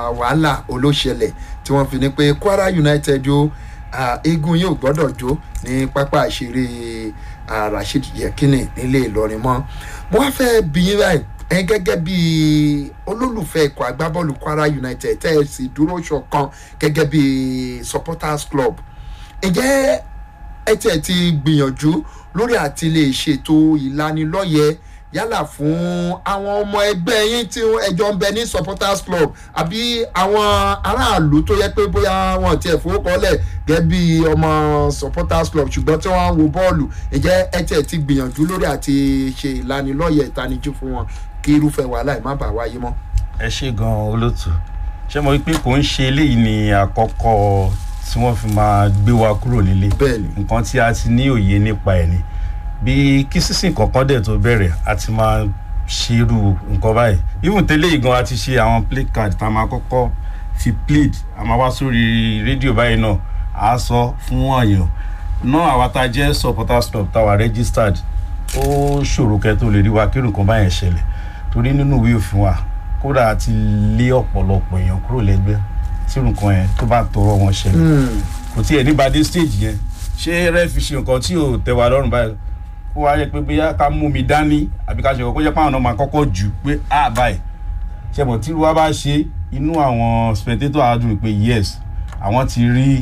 wàhálà olóṣẹlẹ̀ tí wọ́n fi ní pé kwara united o ah, eégún yóò gbọ́dọ̀ jó ní pápá ìṣeré ah, rasheed yekini nílé ìlọrin mọ́ mo wá fẹ́ bí yín báyìí ẹ gẹ́gẹ́ bí olólùfẹ́ ikọ̀ agbábọ́ọ̀lù kwara united tẹ́ ẹ sì dúró ṣọ̀kan gẹ́gẹ́ bí supporters club ǹjẹ́ ẹ tiẹ̀ ti gbìyànjú lórí àti lè ṣètò ìlanilọ́yẹ̀ yálà fún àwọn ọmọ ẹgbẹ́ yín tí ẹjọ́ ń bẹ ní supporters club àbí àwọn aráàlú tó yẹ pé bóyá wọn tiẹ̀ fowókọ́lẹ̀ gẹ́gẹ́ bí ọmọ supporters club ṣùgbọ́n tí wọ́n ń wo bọ́ọ̀lù ǹjẹ́ ẹ tiẹ̀ ti gbìyànjú lórí àti ṣe ìlanilọ́yẹ̀ ìtanijú fún wọn kí irúfẹ́ wàhálà ẹ̀ má bàa wáyé mọ́. ẹ ṣe gan olóòtú ṣé mo rí pé kò ń ṣe eléyìí ní àkọ́kọ́ tí wọ́n fi máa gbé wa kúrò nílé Bẹ́ẹ̀ni. nǹkan tí a ti ní òye nípa ẹ̀ ni bí kí sísìn kankan dẹ̀ tó bẹ̀rẹ̀ a ti máa ṣerú nǹkan báyìí even tẹ́lẹ̀ yìí gan a ti ṣe àwọn play card tá a máa kọ́kọ́ fi plead a máa wá sórí rédíò báyìí náà a sọ fún ọ̀yàn náà àwa tá a jẹ́ supporters club tá a wà registered ó ṣòro kẹ́ tó lè rí wa kí nǹkan báyẹn ṣẹlẹ̀ torí nínú ìwé òfin wa kódà a ti lé ọ̀pọ̀lọpọ̀ èèyàn kúrò lẹ́gbẹ́ tí nǹkan yẹn tó bá tọrọ wọn ṣẹlẹ̀ kò tí ẹ̀ ní bàdé stage yẹn ṣé rẹ́ fi ṣe nǹkan tí ò tẹ́ wa lọ́rùn báyìí kó wá yẹ pé bóyá ká mú mi dání àbí ká ṣe kó jẹ́ pé àwọn náà máa kọ́kọ́ jù pé á báyìí ṣe mọ̀ tí wọ́n bá ṣe inú àwọn spectator á dùn pé yes àwọn ti rí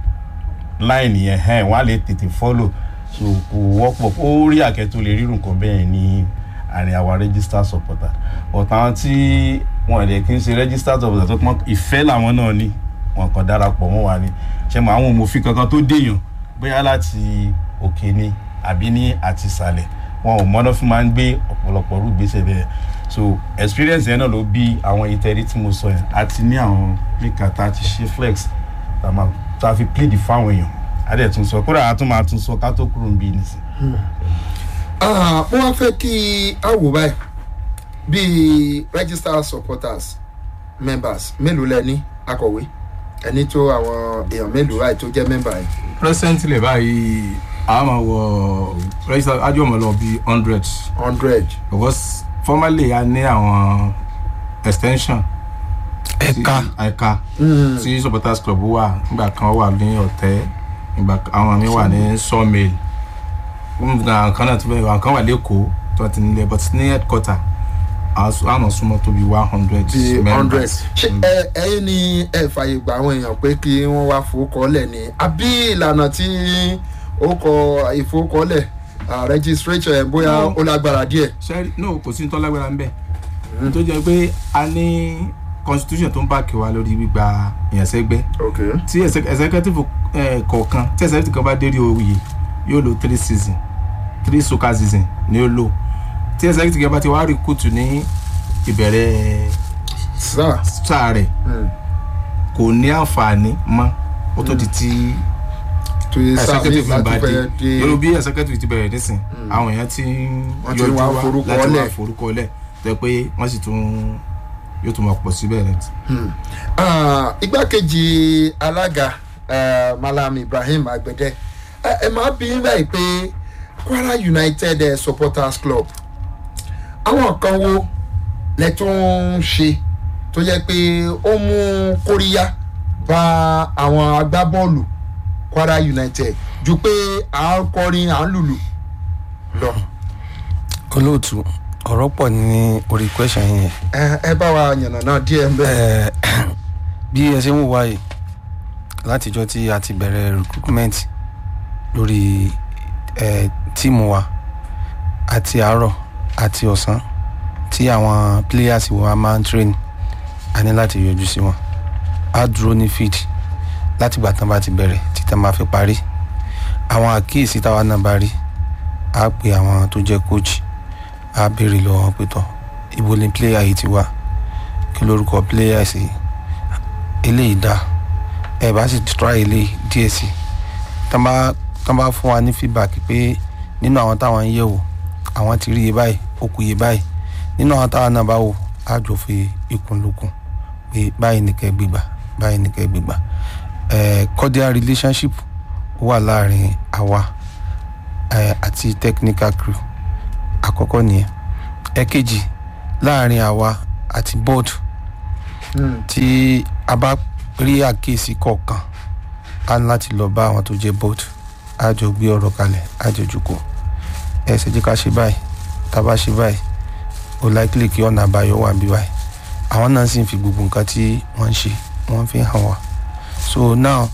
line yẹn hẹ́n wọ́n á lè tètè follow so kò wọ́pọ̀ ó rí àkẹ́ tó lè rírun kan bẹ́ẹ̀ ní àárín àwa register supporter but àwọn tí wọn ẹ̀ kí n ṣe register supporter tó pọ́n ìfẹ́ làwọn náà ní wọn kàn darapọ̀ mọ́ wa ni ṣe mọ̀ àwọn òmòfin kankan tó dèèyàn bóyá láti òkè ni àbí ní àti ìsàlẹ̀ wọn ò mọ́nà fún máa ń gbé ọ̀pọ̀lọpọ̀ rú gbèsè bẹ́ẹ̀ so experience yẹn náà ló bí àwọn ìtẹ̀rí tí mo sọ yẹn àti ní àwọn plika tá a ti ṣe flex tá a máa tá a fi plead fáwọn èèyàn a dẹ̀ tún sọ kódà a tún máa tún sọ ká tó kúrò ń bí nísìn. Ah, mo wá fẹ́ kí a wò báyìí bíi registered supporters members mélòó lẹ ní akọ̀wé ẹni tó àwọn èèyàn mélòó báyìí tó jẹ́ member yìí. presently báyìí a máa wọ register ájú ọmọ lọ bíi hundred hundred. because formerly a ní àwọn extension ẹ̀ka ẹ̀ka tí supporters club wà nígbà kan wà ní ọ̀tẹ́ nígbà kan- àwọn mi wà ní sawmill nígbà kan náà tó bẹ́ẹ̀ àwọn kan wà lẹ́kọ̀ọ́ tó ti nílẹ̀ but ní headquarter àwọn súnmọ́ tó bí one hundred bíi hundred. members. ṣé ẹ ẹyin ni ẹ fàyè gba àwọn èèyàn pé kí wọ́n wá fowókọ́lẹ̀ ni àbí ìlànà tí ó kọ ìfowókọ́lẹ̀ ah, registration ẹ̀ bóyá No. ó lágbára díẹ̀. sẹ́rí no kò sí ní tọ́lágbára ń bẹ̀ tó jẹ́ pé a ní constitution tó ń bá kí wa lórí gbígba ìyànsẹ́gbẹ́ okay. tí exec- executive eh, kọ̀ọ̀kan tí executive kan bá dérí oyè yóò lo three season three soccer season ni ó lò tí executive kan bá ti wá recruit ní ìbẹ̀rẹ̀ sir. sáà rẹ̀ Mm. kò ní àǹfààní mọ́ ó tó di ti tó yẹ sáà mi executive láti bá dé fẹ́ dé. yóò bí executive ti bẹ̀rẹ̀ nísìn àwọn èèyàn ti ń Wọ́n ti yọjú wá wá forúkọ láti lẹ̀. wá forúkọ lẹ̀ tó yẹ pé wọ́n sì tún yóò tún máa pọ̀ síbẹ̀ rẹ̀. Ah, igbákejì alága eh, malam ibrahim agbẹdẹ ẹ ẹ máa bí báyìí pé kwara united eh, supporters club àwọn kan wo lẹ tún ń ṣe tó yẹ pé ó mú kóríyá bá àwọn agbábọ́ọ̀lù kwara united ju pé à ń kọrin à ń lùlù lọ olóòtú ọ̀rọ̀ pọ̀ ní orí question yẹn ẹ ẹ bá wa yànnà náà díẹ̀ ń bẹ̀. Eh, bí ẹ ṣe ń wò wáyé látijọ́ tí a ti bẹ̀rẹ̀ recruitment lórí eh, tíìmù wa àti àárọ̀ àti ọ̀sán tí àwọn players wa máa ń train a ní láti yọjú sí wọn a dúró ní field láti gbà tán bá ti bẹ̀rẹ̀ títà máa fi parí àwọn àkíyèsí táwa náà bá rí a pe àwọn tó jẹ́ coach a béèrè lọ́wọ́ pé tọ́ ibo ni player yìí ti wá kí lórúkọ player sí eléyìí dá ẹ bá sì try eléyìí díẹ̀ sí tán bá tán bá fún wa ní feedback pé nínú àwọn táwọn ń yẹ̀ wò àwọn ti rí iye báyìí ó kù iye báyìí nínú àwọn táwọn náà bá wò á jọ fi ikùn lókun pé báyìí ní kẹ́ gbégbà báyìí ní kẹ́ gbégbà ẹ cordial relationship wà láàrin àwa ẹ àti technical crew àkọ́kọ́ nìyẹn ẹ̀kejì láàrin àwa àti board Mm. tí a bá rí àkíyèsí kọ̀ọ̀kan a ní láti lọ bá àwọn tó jẹ́ board a jọ gbé ọ̀rọ̀ kalẹ̀ a jọ jùkọ̀ ẹ ṣe jẹ́ ká ṣe báyìí tá a bá ṣe báyìí ó likely kí ọ̀nà àbáyọ wà bí báyìí àwọn náà sì ń fi gbogbo nǹkan tí wọ́n ń ṣe wọ́n fi hàn wá so now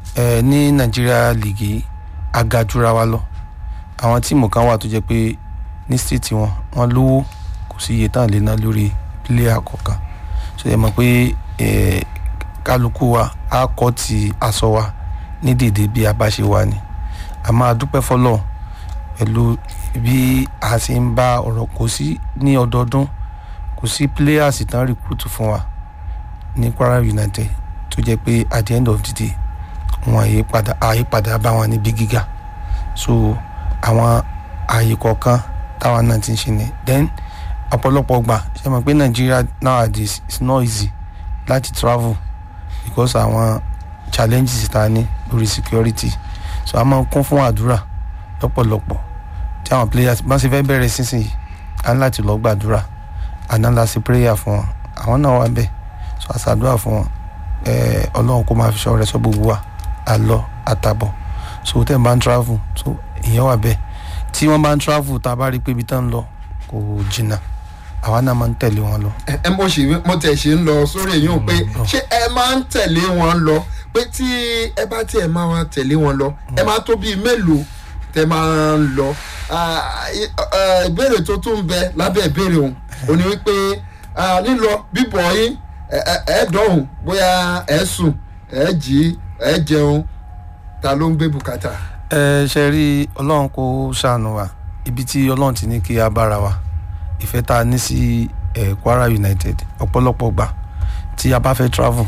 ẹ ní Nigeria league yìí a ga jura wa lọ àwọn tíìmù kan wà tó jẹ́ pé ní state wọn wọ́n lówó kò sí iye tán lè ná lórí player kọ̀ọ̀kan so ẹ mọ̀ pé ẹ kálukú wa á kọ́ ti aṣọ wa ní dèdè bí a bá ṣe wà ní a máa dúpẹ́ fọlọ́ pẹ̀lú bí a ṣe ń bá ọ̀rọ̀ kò sí ní ọdọọdún kò sí players tán recruit fún wa ní Kwara United tó jẹ́ pé at the end of the day wọn àyípadà àyípadà bá wọn níbi gíga so àwọn ààyè kọ̀ọ̀kan táwọn náà ti ń ṣe ni then ọ̀pọ̀lọpọ̀ gbà ṣe mọ̀ pé Nigeria nowadays is not easy láti travel because àwọn challenges ta ní lórí security so a máa ń kún fún àdúrà lọ́pọ̀lọpọ̀ tí àwọn players bá ṣe fẹ́ bẹ̀rẹ̀ sísìn yìí a ní láti lọ gbàdúrà àná la ṣe prayer fún wọn àwọn náà wà bẹ́ẹ̀ so a ṣàdúrà fún wọn ẹ̀ẹ́ ọlọ́run kó máa fi ṣọ́ rẹ̀ sọ gbogbo wa àlọ àtàbọ̀ so tẹ́ ń bá ń travel so ìyẹn wà bẹ́ẹ̀ tí wọ́n bá ń travel tá a bá rí i pé ibi tán ń lọ kò jìnnà àwa náà máa ń tẹ̀lé wọn lọ. ẹ ẹ mo ṣe mo tẹ̀ ṣe ń lọ sórí èyí ò pé ṣé ẹ máa ń tẹ̀lé wọn lọ pé tí ẹ bá tiẹ̀ máa wá tẹ̀lé wọn lọ ẹ máa tó bíi mélòó tẹ máa ń lọ Ah, i- eh, ìbéèrè tó tún ń bẹ lábẹ́ ìbéèrè òun ò ní wípé ah, lílọ bíbọ̀ yín ẹ- ẹ ẹ dọ̀hùn bóyá ẹ sùn ẹ jí ẹ jẹun ta ló ń gbé bùkátà. ẹ ṣe rí ọlọ́run kó ṣàánú wa ibi tí ọlọ́run ti ní kí a bára wa ìfẹ́ tá a ní sí ẹ̀ Kwara United ọ̀pọ̀lọpọ̀ gbà tí a bá fẹ́ travel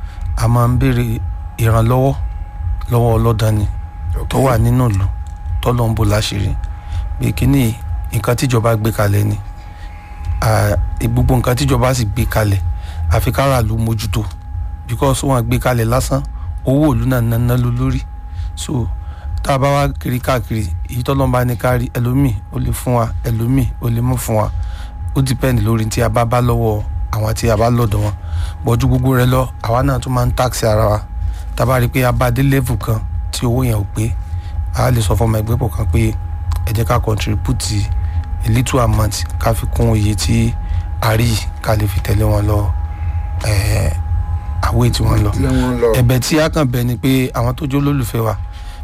a máa ń béèrè ìrànlọ́wọ́ lọ́wọ́ ọlọ́dàn ni tó wà nínú ìlú tọ́lọ́ ń bò láṣìírí pé kíní nǹkan tíjọba gbé kalẹ̀ ni Ah, gbogbo nǹkan tíjọba sì gbé kalẹ̀ àfi káràlú mójútó because wọn gbé kalẹ̀ lásán owó ìlú náà ná ló lórí so tá a bá wá kiri káàkiri èyí tọ́lọ́n bá ní kárí ẹlòmíì ó lè fún wa ẹlòmíì ó lè mú fún wa ó depend lórí tí a bá bá lọ́wọ́ àwọn tí a bá lọ́dọ̀ wọn bọ́jú gbogbo rẹ lọ àwa náà tún máa ń tax ara wa tá a bá rí i pé a bá dé level kan tí owó yẹn ò pé a lè sọ fún ọmọ ẹgbẹ́ pọ̀ kan pé ẹ jẹ́ ká contribute a little amount ká fi kún iye tí a rí ká lè fi tẹ̀lé wọn lọ ẹ̀ẹ́ àwé tí wọ́n lọ tí wọ́n lọ. ẹ̀bẹ̀ tí a kàn bẹ̀ ni pé àwọn tó jó lólùfẹ́ wa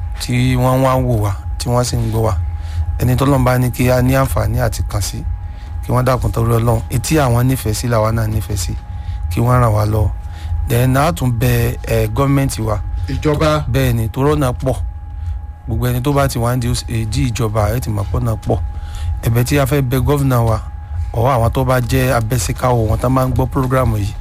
tí wọ́n wá ń wò wá tí wọ́n sì ń gbọ́ wá ẹni tọ́lọ́run bá ní kí a ní àǹfààní àti kàn sí kí wọ́n dákun torí ọlọ́run etí àwọn nífẹ̀ẹ́ sí làwa náà nífẹ̀ẹ́ sí kí wọ́n ràn wá lọ́wọ́ then a tún bẹ ẹ gọ́ọ̀mẹ̀ntì wa ìjọba bẹ́ẹ̀ ni torọ́ náà pọ̀ gbogbo ẹni tó bá ti wá ń di èdè ìjọba ẹ ti mọ̀ pọ̀ náà pọ̀ ẹ̀bẹ̀ tí a fẹ́ bẹ gọ́vnà wa ọ̀ àwọn tó bá jẹ́ abẹ́síkáwò wọn tá máa ń gbọ́ prógrámù yìí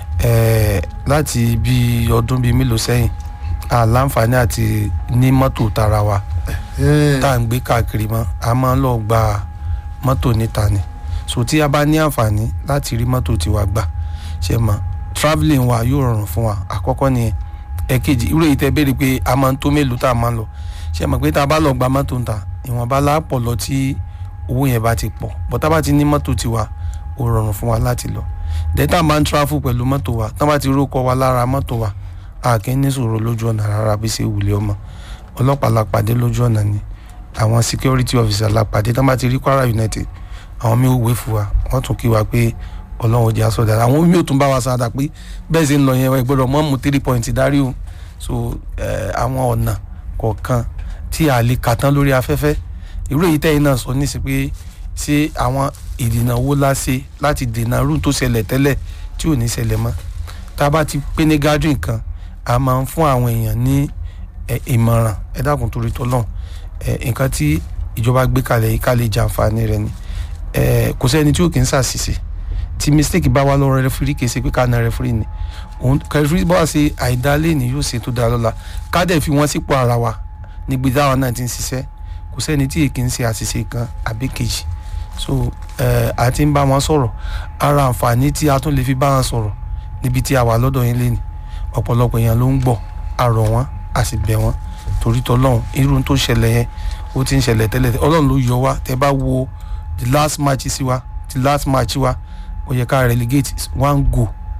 ẹ̀ẹ́ láti bí ọdún bíi mélòó sẹ́yìn àláǹfààní àti ní mọ́tò tara wa Eh, tá à ń gbé káàkiri mọ́ a máa ń lọ gba mọ́tò níta ni so tí a bá ní àǹfààní láti rí mọ́tò tiwa gbà ṣe mọ́ travelling wa yóò rọrùn fún wa àkọ́kọ́ nìyẹn ẹ̀kejì irú èyí tẹ́ béèrè pé a máa ń tó mélòó tá a máa ń lọ ṣe mọ̀ pé tá a bá lọ gba mọ́tò ń ta ìwọ̀nba láàpọ̀ lọ tí owó yẹn bá ti pọ̀ bọ́ tá a bá ti ní mọ́tò tiwa ó rọrùn fún wa láti lọ dẹ́tà máa ń travel pẹ̀lú mọ́tò wa tá a bá ti rókọ wa lára mọ́tò wa a kì í ní sòrò lójú ọ̀nà rárá bí ṣe wùlé ọmọ ọlọ́pàá la pàdé lójú ọ̀nà ni àwọn security officer la pàdé tá a bá ti rí Kwara United àwọn mi ò wé fún wa wọ́n tún kí wa pé ọlọ́run jẹ́ aṣọ dára àwọn mi ò tún bá wa sáadà pé bẹ́ẹ̀ ṣe ń lọ yẹn ẹ gbọ́dọ̀ mọ́ mú three point dárí o so eh, àwọn ọ̀nà kọ̀ọ̀kan tí a lè kà tán lórí afẹ́fẹ́ irú èyí tẹ́yìn náà sọ nísìsiyìí pé ṣé àwọn ìdènà wo la ṣe láti dènà irú tó ṣẹlẹ̀ tẹ́lẹ̀ tí ò ní ṣẹlẹ̀ mọ́ tá a bá ti pé ní gathering kan a máa ń fún àwọn èèyàn ní ẹ, ìmọ̀ràn ẹ dákun torí tọ́lọ́n ẹ, nǹkan tí ìjọba gbé kalẹ̀ yìí ká lè jàǹfààní rẹ̀ ni ẹ, kò sẹ́ni tí ò kì í ṣàṣìṣe tí mistake bá wà lọ́rọ̀ rẹfúrí kì í ṣe pé ká na rẹfúrí ni òun rẹfúrí bá wà ṣe àìdálé ni yóò ṣe tó dáa lọ́la ká dẹ̀ fi wọ́n sípò ara wa níbi táwọn náà ti ń ṣiṣẹ́ kò sẹ́ni tí èkì ń ṣe àṣìṣe kan àbí kejì so ẹ, a ti ń bá wọn sọ̀rọ̀ ara àǹfààní tí a tún lè fi bá wọn sọ̀rọ̀ níbi tí a wà lọ́dọ̀ yín lẹ́nu ọ̀pọ̀lọpọ̀ èèyàn ló ń gbọ́ a rọ̀ wọ́n a sì bẹ̀ wọ́n torí tọ́lọ́run irú tó ṣẹlẹ̀ yẹn ó ti ń ṣẹlẹ̀ tẹ́lẹ̀ ọlọ́run ló yọ wá tẹ́ bá wo the last match sí wa the last match wa ó yẹ ká relegate one goal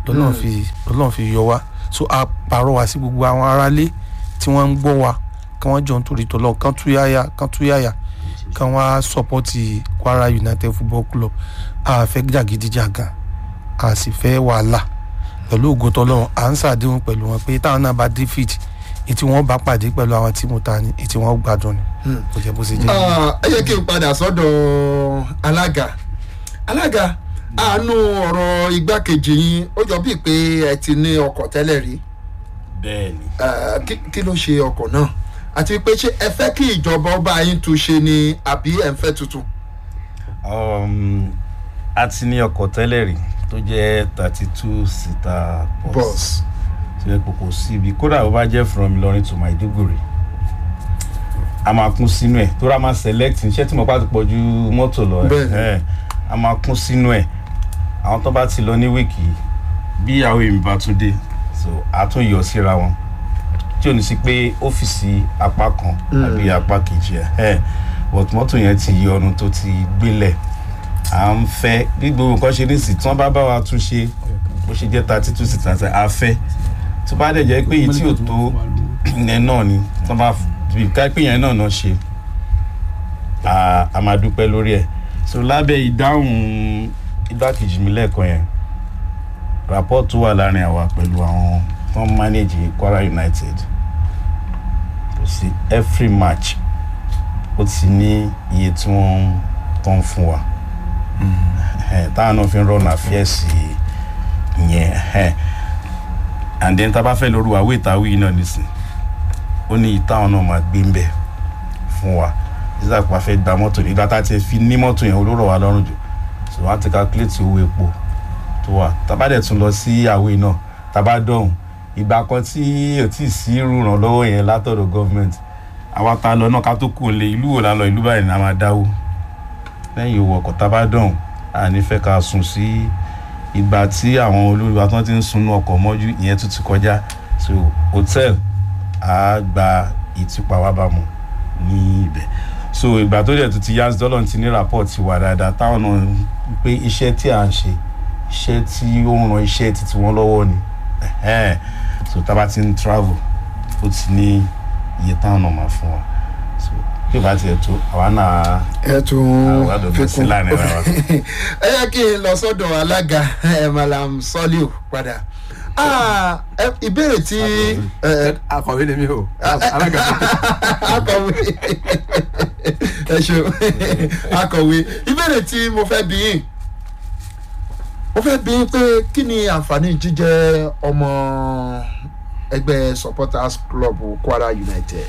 lọ́lọ́run fi lọ́lọ́run fi yọ wá so a pàrọ̀ wá sí gbogbo àwọn aráalé tí wọ́n ń gbọ́ wa kí wọ́n jọ ń torí tọ́lọ́ kán túyáyà kán túyáyà kán wá sọ́pọ́tì Kwara United Football Club a fẹ́ jàgídíjàgan a sì fẹ́ wàhálà pẹ̀lú ògo tọ́lọ́run à ń ṣàdéhùn pẹ̀lú wọn pé táwọn náà bá dé fìdí ètí wọn bá pàdé pẹ̀lú àwọn tíìmù ta ni ètí wọn gbádùn ni kò jẹ́ bó ṣe jẹ́. Ah, ẹ yẹ kí n padà sọ́dọ̀ alága alága àánú ọ̀rọ̀ igbákejì yín ó jọ bíi pé ẹ ti ní ọkọ̀ tẹ́lẹ̀ rí bẹ́ẹ̀ ni Ah, kí kí ló ṣe ọkọ̀ náà àti pé ṣé ẹ fẹ́ kí ìjọba ọba yín tún ṣe ni àbí ẹ ń fẹ́ tuntun. um, a ti ní ọkọ̀ tẹ́lẹ̀ rí tó jẹ́ thirty two seater bus bus tó yẹ kó kò síbi kódà ó bá jẹ́ from Ìlọrin to Maiduguri a máa kún sínú ẹ̀ tó rà máa select iṣẹ́ tí mo bá ti pọ̀ ju mọ́tò lọ Bẹ́ẹ̀ni. ẹ̀ a máa kún sínú ẹ̀ àwọn tó bá ti lọ ní wíìkì bí ìyàwó èmi bá tún dé so a tún yọ síra wọn tí ò ní sí pé ọ́fíìsì apá kan àbí apá kejì ẹ̀ ẹ̀ but mọ́tò yẹn ti yọ ọdún tó ti gbélẹ̀ à ń fẹ́ bí gbogbo nǹkan ṣe ní sí tí wọ́n bá bá wa tún ṣe bó ṣe jẹ́ thirty two six àti afẹ́ tó bá dẹ̀ jẹ́ pé èyí tí ò tó yẹn náà ni tó bá bí ká pé yẹn náà náà ṣe à- a máa dúpẹ́ lórí ẹ̀ so lábẹ́ ìdáhùn igbákejì mi lẹ́ẹ̀kan yẹn rapport tó wà láàrin àwa pẹ̀lú àwọn tó ń manage Kwara United kò sí every match ó ti ní iye tí wọ́n tó ń fún wa Eh, táwọn náà fi ń rọ̀nà àfíẹ́sì yẹn eh. and then tá a bá fẹ́ lóru àwé ìtawí náà nísìn ó ní ìtàwọn náà máa gbé ń bẹ̀ fún wa nígbà tí wọ́n fẹ́ gba mọ́tò nígbà tá a ti fi ní mọ́tò yẹn olóró wa lọ́rùn jù so wọ́n á ti calculate owó epo tó wà tá a bá dẹ̀ tún lọ sí àwé náà tá a bá dọ̀hùn ìgbà kan tí ò tí ì sí ìrànlọ́wọ́ yẹn látọ̀dọ̀ gọ́ọ̀mẹ̀ntì àwa ta lọ náà ká tó kù lé ìlú wò la lọ ìlú báyìí ni a máa dáwó lẹ́yìn owó ọkọ̀ tá a bá dọ̀hùn a ní fẹ́ ká sùn sí ìgbà tí àwọn olórí wa tán ti ń sunú ọkọ̀ mọ́jú ìyẹn tún ti kọjá so hotel a gba ìtúpa wa bá mu ní ibẹ̀ so ìgbà tó dẹ̀ tún ti yá dọ́là ti ní rapport ti wà dáadáa táwọn náà ń pé iṣẹ́ tí à ń ṣe iṣẹ́ tí ó ń ran iṣẹ́ títí wọn lọ́wọ́ ni Ẹ̀hẹ́n. so tá a bá ti ń travel ó ti ní iye táwọn náà máa fún wa so bí ìbá tiẹ̀ tó àwa náà ẹ tún àwọn àdọ̀gbọ̀n sí láàrin ara wa. ẹ yẹ kí n lọ sọ́dọ̀ alága ẹ malam Soliu padà Ah, ẹ, ìbéèrè tí ẹ, akọ̀wé ni mi o alága akọ̀wé ẹ ṣeun akọ̀wé ìbéèrè tí mo fẹ́ bí yín mo fẹ́ bí yín pé kí ni àǹfààní jíjẹ́ ọmọ ẹgbẹ́ supporters club Kwara United.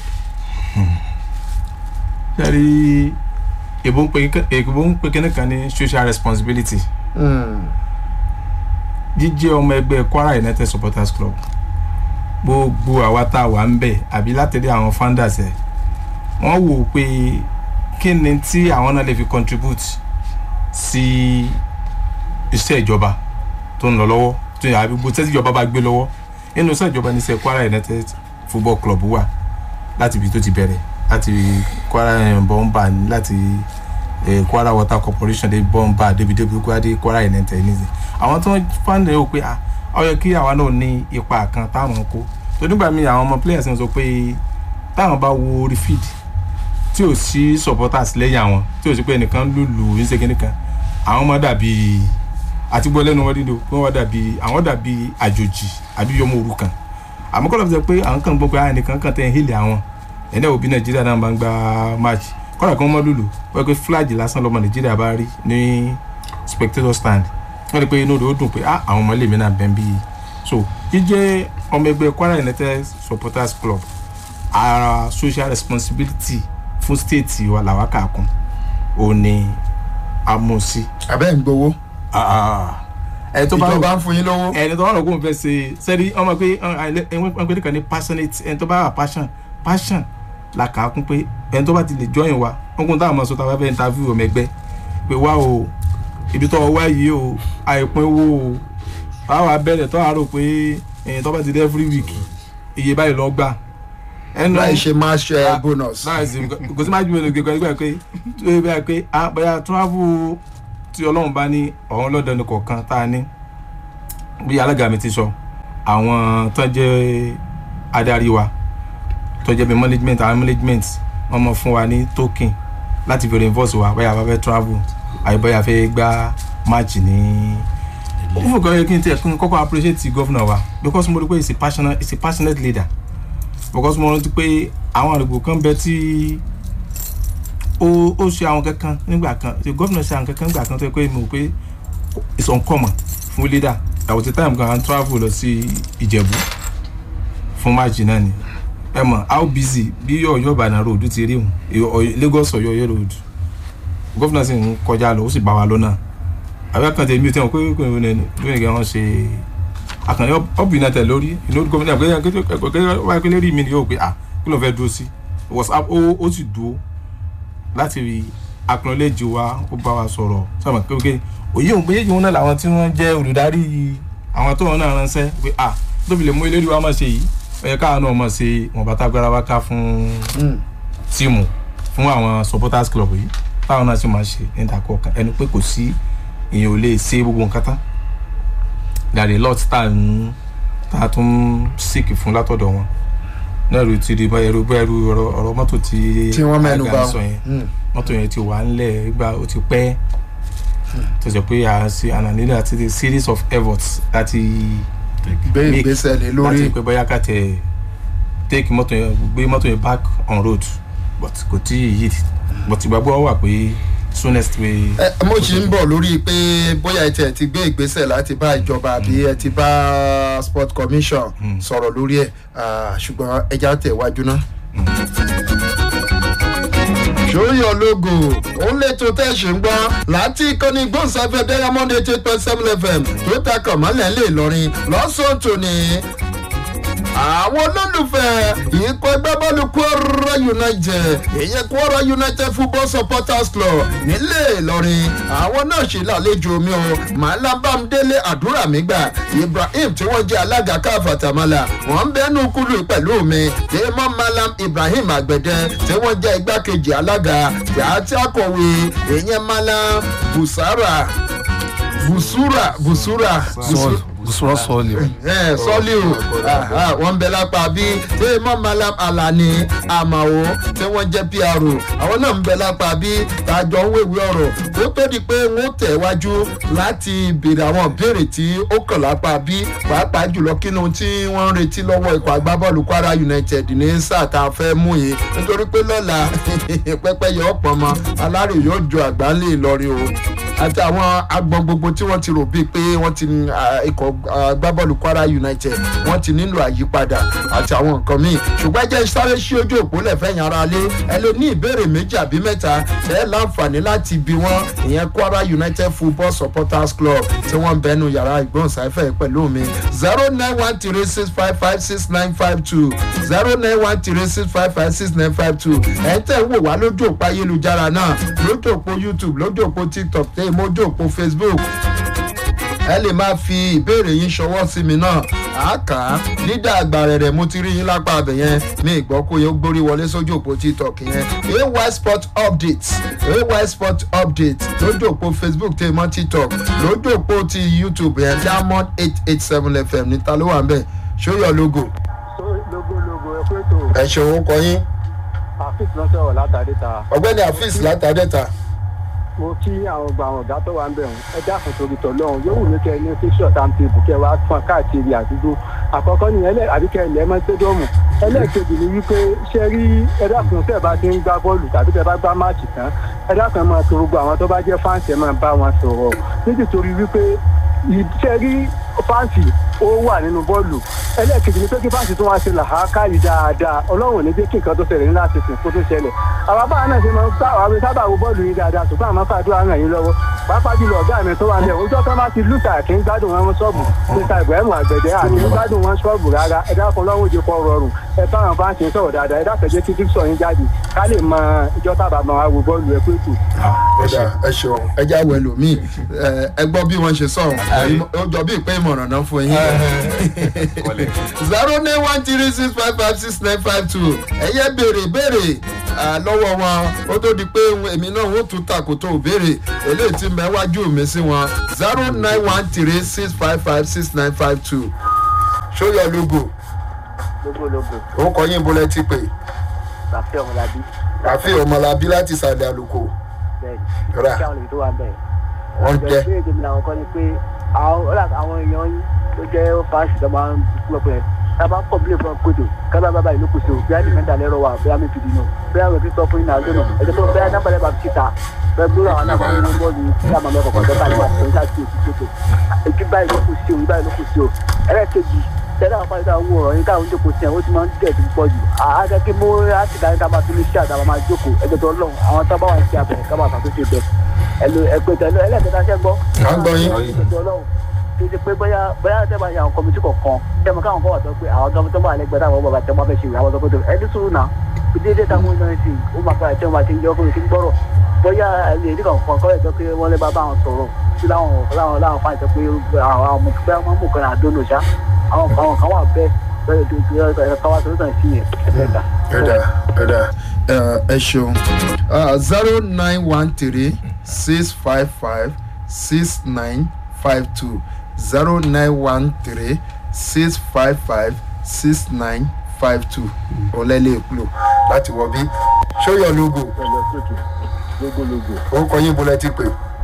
sẹ́rí èbó ń pe èbó ń pe kíní kan ní social responsibility Mm. jíjẹ́ ọmọ ẹgbẹ́ Kwara United Supporters Club gbogbo àwa tá a wà ń bẹ̀ àbí látẹ̀lé àwọn founders ẹ̀ wọ́n wò ó pé kí ni tí àwọn náà lè fi contribute sí iṣẹ́ ìjọba tó ń lọ lọ́wọ́ tó yà gbogbo tẹ́sí ìjọba bá gbé lọ́wọ́ nínú iṣẹ́ ìjọba ní iṣẹ́ Kwara United Football Club wà láti ibi tó ti bẹ̀rẹ̀ láti Kwara bọ́ńbà láti eh, Kwara Water Corporation dé bọ́ńbà débi débi Kwara dé Kwara United nísìnyí àwọn tó ń fáńdé ó pé ah ó yẹ kí àwa náà ní ipa kan táwọn kó tó nígbà míì àwọn ọmọ players ń sọ pé táwọn bá wo orí feed tí ò sí supporters lẹ́yìn àwọn tí ò sí pé ẹnìkan lùlù ìṣègùn nìkan àwọn ọmọ dàbí àti gbọ́ lẹ́nu wọn dídò pé wọ́n dàbí àwọn dàbí àjòjì àbí yọmọ òrukàn àmọ́ kọ́lá fi sọ pé àwọn kan gbọ́ pé àwọn ẹnìkan kan tẹ̀ ń hílẹ̀ àwọn ẹ̀dá òbí nàìjíríà náà bá ń gba match kọ́lá kan mọ́ lùlù wọ́n pé flag lásán lọ́mọ nàìjíríà bá rí ní spectator stand wọ́n rí pé inú rẹ̀ ó dùn pé ah àwọn ọmọ ilé mi náà bẹ́ẹ̀ bí so jíjẹ́ ọmọ ẹgbẹ́ Kwara United Supporters Club ara social responsibility fún state wa làwa kà kún òun ni a mú sí. abẹ́ ń gbowó ẹ tó bá ìjọba ń fún yín lówó. ẹni tó bá rò kóun fẹ́ ṣe sẹ́rí ọmọ pé wọ́n pé nìkan ní passionate ẹni tó bá wà passion passion la kà á kún pé ẹni tó bá ti lè join wa wọ́n kún táwọn ọmọ sọ táwọn bá fẹ́ interview ọmọ ẹgbẹ́ pé wá o ibi tó wá yìí o àìpín owó o báwa bẹ̀rẹ̀ tó àárò pé ẹ̀yìn tó bá ti dé every week iye báyìí lọ gbà. ẹnu láì ṣe match eh, bonus. láì sí kò sí máa ju mélòó gbẹgbẹ nígbà pé tó yẹ báyìí pé ah bóyá travel tí ọlọ́run bá ní ọ̀hún lọ́dọ̀ ní kọ̀ọ̀kan tá a ní bí alága mi ti sọ àwọn tó jẹ́ adarí wa tó jẹ́ bí management àwọn management wọ́n mọ̀ fún wa ní token láti fi reinforce wa bóyá a bá fẹ́ travel àbí bóyá a fẹ́ gbá match ní ó fún kan yẹ kí n tiẹ̀ kí n kọ́kọ́ appreciate the governor wa because mo rí pé he is a passionate he is a passionate leader because mo rántí pé àwọn àdìgbò kan bẹ tí ó ó ṣe àwọn kankan nígbà kan the governor ṣe àwọn kankan nígbà kan tó yẹ pé mo rò pé it's uncommon fún leader àwọn ti time kan travel lọ sí ìjẹ̀bú fún máàjì náà ni ẹ mọ̀ how busy bí ọ̀yọ́ ìbàdàn road ti rí òun Ọ̀yọ́- lagos ọ̀yọ́ ọ̀yọ́ road gómìnà sì ń kọjá lọ ó sì bá wa lọ́nà àbẹ́ kan tẹ̀mí tí wọ́n pé kò ní ní ní wọ́n ṣe àkànní ọ̀bì náà tẹ̀ lórí inú gómìnà pé kékeré wáyé pé lérí mi ni yóò pé à kí ló fẹ́ dúró sí was up ó ó sì dúró láti rí acknowledge wa ó bá wa sọ̀rọ̀ sọ̀rọ̀ kékeré òye òun méjèèjì wọn náà làwọn tí wọ́n jẹ́ olùdarí àwọn tó wọn náà ránṣẹ́ pé à tóbi lè mú eléré wa máa ṣe yìí ó yẹ káwọn náà máa ṣe wọn bàtà gbára wa ká fún tíìmù fún àwọn supporters club yìí táwọn náà sì máa ṣe níta kọ̀ọ̀kan ẹni pé kò sí èèyàn ò lè ṣe gbogbo nǹkan tán there are a lot tá à ń tá a tún sick fún látọ̀dọ̀ wọn náà ló ti di báyẹ̀rù báyẹ̀rù ọ̀rọ̀ ọ̀rọ̀ mọ́tò tí tí wọ́n mẹ́nu Àga bà sọ yẹn Mm. mọ́tò yẹn ti wà ńlẹ̀ gba ó ti pẹ́ tó jẹ́ pé a ṣe ànànílẹ̀ àti the series of efforts láti gbé make ìgbésẹ̀ lé láti lórí pé bóyá ká tẹ̀ take mọ́tò yẹn gbé mọ́tò yẹn back on road but kò tí ì yí but ìgbàgbọ́ wà pé soonest way. ẹ mo ṣì ń bọ̀ lórí pé bóyá ẹ tiẹ̀ ti gbé ìgbésẹ̀ láti bá ìjọba àbí ẹ ti bá sport commission Mm. sọ̀rọ̀ lórí ẹ̀ ah, ṣùgbọ́n ẹja tẹ̀ wájú náà. sóyọ logo ó lè tó tẹ́ ṣe ń gbọ́ láti ìkànnì gbóǹsáfẹ́ diamond eight eight point seven fm tó takọ̀ mọ́lẹ̀ lè lọrin lọ́sàn-án tòní àwọn olólùfẹ́ ikọ̀ agbábọ́ọ̀lù kwara united ìyẹn kwara united football supporters club nílé ìlọrin àwọn náà ṣe lálejò mi o malabamdele àdúràmígbà ibrahim tí wọ́n jẹ́ alága káfàtàmálà wọ́n ń bẹ́nu kúlù pẹ̀lú mi tèmọ́ malam ibrahim àgbẹ̀dẹ tí wọ́n jẹ́ igbákejì alága àti akọ̀wé ìyẹn malam busara busura busura sọ́ọ̀lù bùsùrọ̀ sọ́ọ̀lù ẹ sọ́ọ́lì o Aha, wọ́n ń bẹ lápá bí tèmọ́ malam alani amao tí wọ́n jẹ́ pro àwọn náà ń bẹ lápá bí tàjọ ń wéwèé ọ̀rọ̀ tó tó di pé wọ́n tẹ̀ wájú láti béèrè àwọn ìbéèrè tí ó kàn lápá bí pàápàá jùlọ kínú tí wọ́n ń retí lọ́wọ́ ikọ̀ agbábọ́ọ̀lù kwara united ní sáà tá a fẹ́ mú yìí nítorí pé lọ́la pẹ́pẹ́yẹ ọ̀pọ̀ mọ́ alárè yóò jọ àgbáńlé ìlọrin o àti àwọn agbọn gbogbo tí wọ́n ti rò bíi pé wọ́n ti ní, ah, ikọ̀ agbábọ́ọ̀lù kwara united wọ́n ti nílò àyípadà àti àwọn nǹkan míì ṣùgbọ́n ẹ jẹ́ sáré sí ojú òpó lẹ́fẹ̀yìn ara lé ẹ lè ní ìbéèrè méjì àbí mẹ́ta ẹ láǹfààní láti bi wọ́n ìyẹn kwara united football supporters club tí wọ́n ń bẹnu yàrá ìgbóhùnsáfẹ́ pẹ̀lú mi zero nine one three six five five six nine five two zero nine one three six five five six nine five two ẹ̀ ń tẹ̀ ń wò wá lójú òpó ayélujára náà lójú òpó youtube lójú òpó tiktok tẹ́ mójú òpó facebook ẹ lè máa fi ìbéèrè yín ṣọwọ́ sí mi náà àáká lídà àgbà rẹ̀ mo ti rí yín lápá abẹ yẹn mi ìgbọ́ kó yẹ ó gbórí wọlé sójú òpó tiktok yẹn ay sport update ay sport update lójú òpó facebook tẹ́ mọ́ tiktok lójú òpó ti youtube yẹn diamond eight eight seven fm níta ló wà ń bẹ̀ ṣóyọ logo lógólógó ẹ pé tó ẹ ṣe òun kọ yín àfíìsì náà sọ̀rọ̀ látàdé ta ọgbẹ́ni afis látàdẹ́ta mo kí àwọn ọgbà àwọn ọ̀gá tó wà ń bẹ̀ wọ́n ẹ dákun torí tọ̀lọ́run yóò wù mí kẹ́ ẹ ní fíṣọ̀ tàǹtẹ̀bù kẹ́ ẹ wá fún káàkiri àdúgbò àkọ́kọ́ nìyẹn ẹlẹ́ àbí kẹ́ ẹ lẹ́ mọ́ stadium ẹlẹ́ẹ̀kejì ni wípé ṣé rí ẹ dákun tẹ́ ẹ bá ti ń gbá bọ́ọ̀lù tàbí tẹ́ ẹ bá gbá máàcì tán ẹ dákun ẹ máa tó gbogbo àwọn tó bá jẹ́ fáǹsì ẹ máa bá wọn sọ̀rọ̀ nítorí wípé ìṣe rí fáǹsì ó wà nínú bọ́ọ̀lù ẹlẹ́ẹ̀kejì ni pé kí fáǹsì tó wá ṣe làákàyè dáadáa ọlọ́run ò ní jẹ́ kí nǹkan tó ṣẹlẹ̀ ní láti sìn kó tó ṣẹlẹ̀ àwọn báwa náà ṣe máa ń gbà àwọn sábà wo bọ́ọ̀lù yìí dáadáa ṣùgbọ́n àwọn fàdúrà ràn yín lọ́wọ́ pàápàá jùlọ ọ̀gá mi tó wà ní ọjọ́ tó máa ti lùtà kí ń gbádùn wọn ṣọ́ọ̀bù níta ibrahim àgbẹ̀dẹ àti ń gbádùn wọn ṣọ́ọ̀bù rárá ẹ dákun lọ́wọ́ òjò kọ́ rọrùn ẹ báwọn bá ń ṣe sọ̀rọ̀ dáadáa ẹ dákẹ́jẹ́ títí sọ yín jáde ká lè mọ ìjọ tábà máa wo bọ́ọ̀lù ẹ pé kù. ọ̀dà ẹ ṣeun ẹ já wẹ lómi ẹ gbọ́ bí wọ́n ṣe sọ̀rọ̀ ó jọ bí ìpè ìmọ̀ràn náà fún yín. zero nine one three six five five six nine five two ẹ̀yẹ́ béèrè béèrè ah, lọ́wọ́ wọn ó tó di pé èmi náà ó tún takò tó béèrè eléyìí tí mẹ́wájú mi sí wọn zero nine one three six five five six nine five two show your logo lógólógó ó kọ yín bólẹ́ ti pè ràfẹ́ ọmọlábí àfi ọmọlábí láti sàlẹ̀ àlùkò bẹ́ẹ̀ Rà. kí àwọn èyí tó wà bẹ́ẹ̀. wọ́n jẹ́ ìbéèrè tèmi làwọn kọ́ ni pé àwọn ọ̀là àwọn èèyàn yín tó jẹ́ fáṣì tó máa ń gbọ́ pé ká bá kọ̀ bílẹ̀ fún ọkọ̀ ètò ká bá bábà ìlú kùsù bí a ní mẹ́ta lẹ́rọ wa bí a mi fìdí nù bí a rẹ̀ kí sọ fún yín náà lónìí ẹ̀jẹ̀ tó bẹ́ẹ̀ náà bẹ̀rẹ̀ bá fi síta bẹ́ẹ̀ gbúrò àwọn náà fún yín bọ́ọ̀lù tí a máa mẹ́kọ̀ọ́ kọ́ tẹ́ta nípa tó ń ṣáà sí èsì tótó èkí báyìí ló kù sí o báyìí ló kù sí o ẹlẹ́ẹ̀kejì tẹ́lẹ̀ àwọn fáṣítà owó ọ̀rọ̀ yín táwọn ń jókòó sí ẹ̀ ó ti máa ń tẹ̀ tó pọ̀ jù àádọ́ kí mo láti dárí ká máa tún ní ṣáà dáwọn máa jókòó ẹgbẹ́ tó lọ́wọ́ àwọn tó bá wà sí abẹ̀rẹ̀ ká máa ṣàtúnṣe bẹ̀ ẹ̀lò ẹ̀pẹ̀tẹ̀ ẹlẹ́ẹ̀kẹta ṣẹ́ gbọ́ à ń gbọ́ yín ìjọ ọlọ́run kì í ṣe pé bóyá bóyá tẹ́ bá ṣe àwọn kọmitì kọ̀ọ̀kan tẹ́ mọ káwọn kọ́ wà sọ pé àwọn tó tó bá lẹ́gbẹ̀ẹ́ táwọn bàbá tẹ́ wọ́n fẹ́ ṣe ìwé àwọn tó kótó ẹni sùúrù náà bí déédéé táwọn ọmọ ẹni sì ó máa fẹ́ àtẹ́wọ́n àti ìjọ ọkùnrin tí ń gbọ́rọ̀ bóyá ẹni èdè kan kọ́ ẹ̀ sọ pé wọ́n lé bàbá àwọn sọ̀rọ̀ sí láwọn láwọn láwọn fáìn sọ pé àwọn ọmọ tó fẹ́ mú kan àdónò ṣá àwọn àwọn kan wà bẹ́ẹ̀ bẹ́ẹ̀ tó káwá tó tàn sí yẹn ẹ̀ẹ́dẹ́gbà. ẹ̀dà ẹ̀dà ẹ ṣeun zero nine one three six five five six nine five two zero nine one three six five five six nine five two ọ̀lẹ́lẹ̀ èkúlò láti wọ bí show your logo lógólógó orúkọ yín bọ́lá ti pè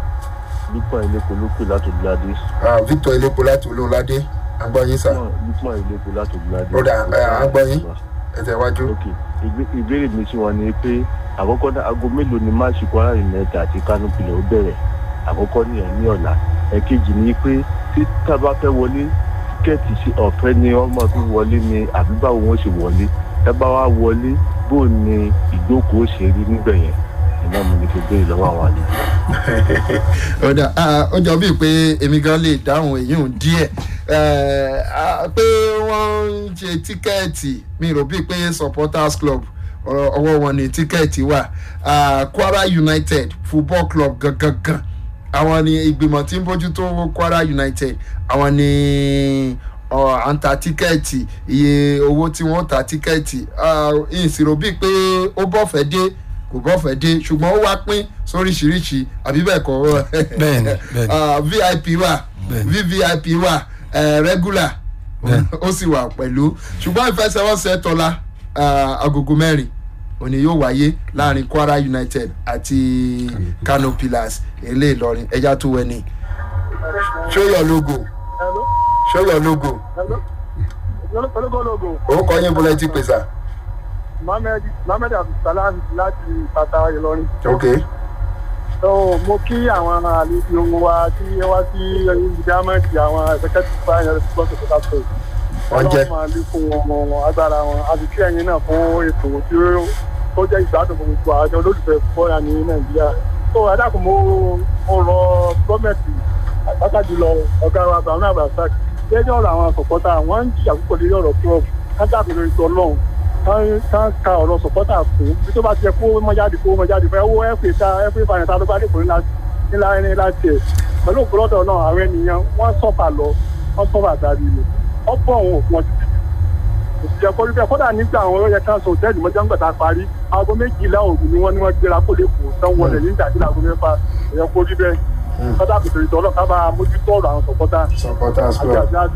lukman ileko ló pè láti gbadé Ah, victor elépo láti olóńládé agbọ́yín sà lukman ileko láti gbadé. Ó dà, ẹ, à ń gbọ́ yín. ẹ̀tẹ̀ wájú. ok ìgbé- ìbéèrè mi sí wọn ni pé àkọ́kọ́ náà aago mélòó ni máàsì kwara united àti kano pilẹ̀ ó bẹ̀rẹ̀ àkọ́kọ́ nìyẹn ní ọ̀la ẹ̀kejì ni pé tí tábà fẹ́ wọlé tíkẹ́ẹ̀tì sí ọ̀fẹ́ ni ọmọ fi wọlé ni àbí báwo wọ́n ṣe wọlé tábà wá wọlé bó ni ìjókòó ṣe rí níbẹ̀ yẹn ìná mo ní fi béèrè lọ́wọ́ àwọn àlejò. ọ̀dà ah, ó jọ bíi pé èmi gan lè dáhùn èyí ò díẹ̀ Eh, ah, pé wọ́n ń ṣe tíkẹ́ẹ̀tì mi rò bíi pé supporters club ọ̀rọ̀- ọwọ́ wọn ni tíkẹ́ẹ̀tì wà Ah, kwara united football club gangan àwọn ni ìgbìmọ̀ tí ń bójútó kwara united àwọn ni ọ̀, à ń ta tíkẹ́ẹ̀tì iye owó tí wọ́n ta tíkẹ́ẹ̀tì Ah, ìṣirò bíi pé ó bọ́fẹ̀ẹ́ dé kò bọ́fẹ̀ẹ́ dé ṣùgbọ́n ó wá pín sóríṣiríṣi àbí bẹ́ẹ̀ kọ́ Bẹ́ẹ̀ni, bẹ́ẹ̀ni. Ah, vip wà Bẹ́ẹ̀ni. vvip wà eh, regular Bẹ́ẹ̀ni. ó sì wà pẹ̀lú ṣùgbọ́n ìfẹsẹ̀wọnsẹ̀ tọ́lá ah, agogo mẹ́rin òní yóò wáyé láàrin kwara united àti kano pillars ilé ìlọrin ẹja tó wẹni show your logo show your logo ológólógó orúkọ yín bọ́lá ti pèsè mohammed mohammed abdulsalam láti pátá ìlọrin. ok so mo kí àwọn àlejò wa tí wọ́n wá sí ìdámẹ́tì àwọn executive finance sponsor to that place. Wọ́n jẹ́. ọlọ́run máa lékún ọmọ agbára wọn àti kí ẹ̀yin náà fún ètò tí ó tó jẹ́ ìgbádùn fún gbogbo àjọ olólùfẹ́ bọ́ọ̀lù ní nàìjíríà. so adákùn mo mo rọ gọ́ọ̀mẹ̀ntì pàtàkì jùlọ ọ̀gá wa brown abdulrasaq lẹ́jọ́ ọ̀rọ̀ àwọn sọ̀pọ́tà wọ́n ń jìyà púpọ̀ lórí ọ̀rọ̀ club kájàpé lórí tó ọlọ́run ká ka ọ̀rọ̀ sọ̀pọ́tà fún bí tó bá ti yẹ kó mọ́ jáde kó mọ́ jáde fún ẹ wo ẹ̀fẹ̀ ta ẹ̀fẹ̀ ìbànú ta ló bá dìbò ńlá ńlá ẹni láti ẹ̀ pẹ̀lú ògbólọ́dọ̀ náà àwọn ènìyàn wọ́n sọ̀fà lọ wọ́n sọ̀fà dárí lọ ọ̀pọ̀ òun òfin ọtí títí òsì ẹ̀kọ́ rí bẹ́ẹ̀ kódà nígbà àwọn ọ̀yẹ́ káńsọ̀ òtẹ́ẹ̀lì mọ́jà ń gbàtà parí aago méjìlá òru ni wọ́n ní wọ́n gbéra kó lè kó tán wọlé ní ìdájí aago mẹ́fà ẹ̀yẹ kó rí bẹ́ẹ̀ kọ́dà bìtò ìtọ́lọ́ ká bá mójútó ọ̀rọ̀ àwọn sọ̀pọ́tà supporters àti club àti àti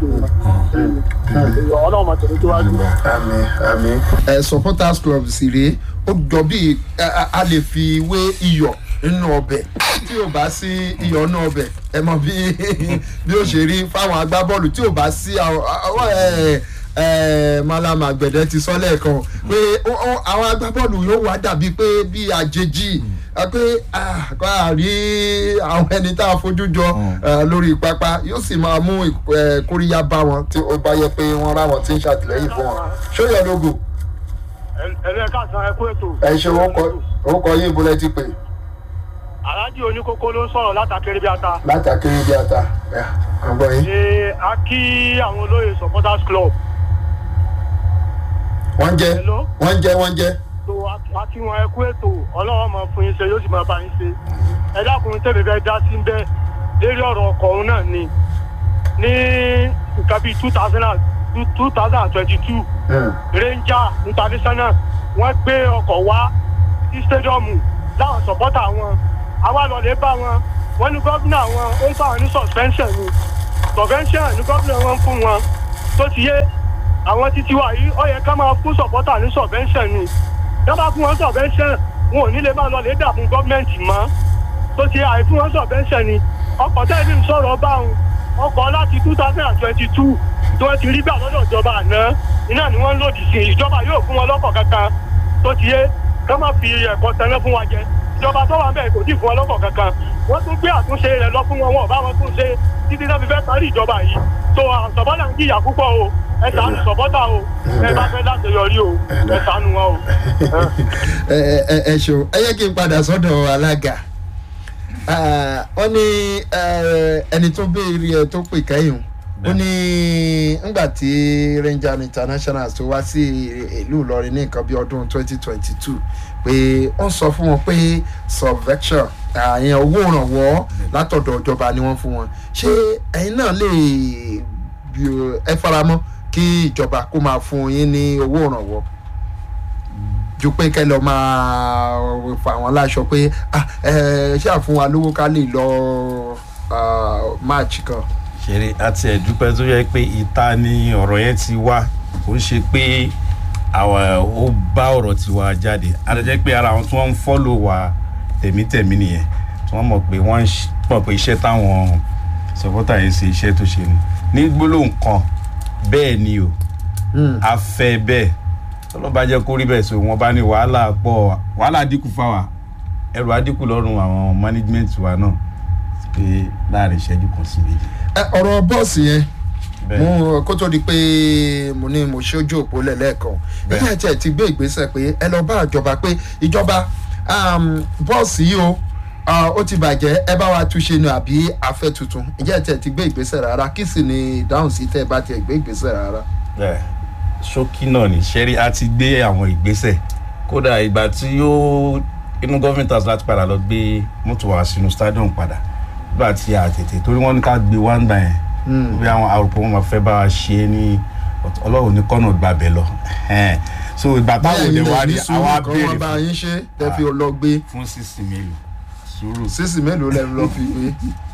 ọlọ́run máa tẹ̀lé tó wájú. àmì àmì. ẹ supporters club sì rèé ó jọ bí a lè fi wé iyọ̀ nínú ọbẹ̀ tí ò bá sí iyọ̀ nínú ọbẹ̀ ẹ mọ bí bí ó ṣe rí fáwọn agbábọ́ọ̀lù tí ò bá sí àwọn àwọn, ẹ, ẹ, malam àgbẹ̀dẹ ti sọ lẹ́ẹ̀kan pé ó- ó- àwọn agbábọ́ọ̀lù yóò wá dàbí pé bí àjèjì ẹ pé ah, kó a rí àwọn ẹni tá a fojú jọ ẹ, lórí pápá yóò sì máa mú ẹ, kóríyá bá wọn tí ó bá yẹ pé wọ́n ráwọn tí ń ṣàtìlẹ́yìn fún wọn ṣóyọ lógo ẹ̀rẹ́ káàsán ẹ kú ètò. ẹ ṣe orúkọ yín ìbúlẹ̀ ti pè aláàjì oníkókó ló ń sọ̀rọ̀ látàkiri bí ata. látàkiri bí ata ẹ àgbọ̀ yín ṣe a kí àwọn olóyè supporters club wọ́n jẹ́ Hello? wọ́n jẹ́ wọ́n jẹ́. tó àti wọn ẹkú ètò ọlọ́wọ́ máa fún yín ṣe yóò sì máa bá yín ṣe ẹ dákun tẹ̀lé fẹ́ dá sí bẹ́ẹ̀ lérí ọ̀rọ̀ ọkọ̀ òun náà ni ní nǹkan bíi two thousand and two thousand and twenty two ranger international wọ́n gbé ọkọ̀ wá sí stadiumu láwọn sọ̀pọ́tà wọn àwa lọ lè bá wọn wọ́n ní gómìnà wọn ó ń bá wọn ní suspension ni suspension ní gómìnà wọn ń fún wọn tó ti yé àwọn títí wa yìí ó yẹ ká máa fún sọ̀pọ́tà ní suspension ni dábàá fún wọn subvention wọn ò ní lè máa lọ lè dà fún gọ́ọ̀mẹ̀ntì mọ́ tó ti àìfún wọn subvention ni ọkọ̀ tẹ́lẹ̀ ń sọ̀rọ̀ báwọn ọkọ̀ láti two thousand and twenty two tí wọ́n ti rí gbà lọ́dọ̀ ìjọba àná iná ni wọ́n ń lòdì sí ìjọba yóò fún wọn lọ́kọ̀ kankan tó ti yé ká má fi ẹ̀kọ́ tẹ́lẹ̀ fún wa jẹ ìjọba tó wà bẹ́ẹ̀ kò tí ì fún wọn lọ́kọ̀ kankan wọ́n tún gbé àtúnṣe rẹ̀ lọ fún wọn wọn ò bá wọn tún ṣe títí náà fi fẹ́ parí ìjọba yìí tó sọ̀bọ́dà ń jìyà púpọ̀ o ẹ ṣàánú sọ̀bọ́dà o ẹ bá fẹ́ láti yọrí o ẹ ṣàánú wọn o. ẹ ẹ ẹ ṣeun ẹ yẹ kí n padà sọ́dọ̀ alága Ah, wọ́n ní eh, ẹni tó béèrè ẹ tó pè kẹ́yìn ó ní ngbà tí ranger international tó wá sí ìlú ìlọrin ní nǹkan bí ọdún 2022 pé ó ń sọ fún wọn pé subvection àyẹn owó ìrànwọ́ látọ̀dọ̀ ìjọba ni wọ́n fún wọn ṣé ẹ̀yin náà lè bí- ẹ faramọ́ kí ìjọba kó máa fún yín ní owó ìrànwọ́ ju pé kẹ́ lọ máa fà wọ́n láṣọ pé ah, ẹ ṣáà fún wa lówó ká lè lọ ah, match kan. ṣeré àti ẹ̀dúpẹ́ tó yẹ pé ìta ni ọ̀rọ̀ yẹn ti wá kò ń ṣe pé àwọn ó bá ọ̀rọ̀ tiwa jáde àtẹ̀jẹ́ pé ara àwọn tí wọ́n ń fọ́lò wa tẹ̀mítẹ̀mí nìyẹn tí wọ́n mọ̀ pé wọ́n ń ṣ- mọ̀ pé iṣẹ́ táwọn sọ̀pọ́tà yẹn ṣe iṣẹ́ tó ṣe ni ní gbólóhùn kan bẹ́ẹ̀ ni o Hmm. a fẹ́ bẹ́ẹ̀ tọ́lọ́ bá jẹ́ kó rí bẹ́ẹ̀ so wọ́n bá ní wàhálà pọ̀ wàhálà dínkù fáwa ẹrù adínkù lọ́rùn àwọn management wa náà pé láàrin ìṣẹ́jú kan sí méjì. Ẹ, ọ̀rọ̀ bọ́ọ̀sì yẹn bẹ́ẹ̀ mo kó tó di pé mo ní mo ṣojú òpó lẹ́lẹ́kan Bẹ́ẹ̀. ẹ̀yà tí ẹ̀ ti gbé ìgbésẹ̀ pé ẹ lọ bá ìjọba pé ìjọba um, bọ́ọ̀sì yìí o ah, ó ti bàjẹ́ ẹ bá wa túnṣe ni àbí afẹ́ tuntun ìjẹ́ ẹ̀ tí ẹ̀ ti gbé ìgbésẹ̀ rárá kí sì ni ìdáhùn sí tẹ́ ẹ bá tiẹ̀ gbé ìgbésẹ̀ rárá. bẹ́ẹ̀ ṣókí náà ní ṣẹ́rí á ti gbé àwọn ìgbésẹ̀ kódà ìgbà tí yóò inú government house láti padà lọ gbé mọ́tò wá sínú stadium padà nígbà tí a tètè torí wọ́n ní ká gbé wá ń gbà yẹn Hmm. bí àwọn àròpọ̀ wọn máa fẹ́ bá wa ṣe é ní ọ̀t- ọlọ́run ní kọ́nà gbàbẹ̀ lọ Ẹ̀hẹ́n. so ìgbà táwọn báyìí òde wá ní rí sùúrù àwa kan wọ́n bá béèrè yín ṣe tẹ́ fi lọ gbé fún sísìn mélòó sùúrù sísì mélòó lẹ́nu lọ fi gbé.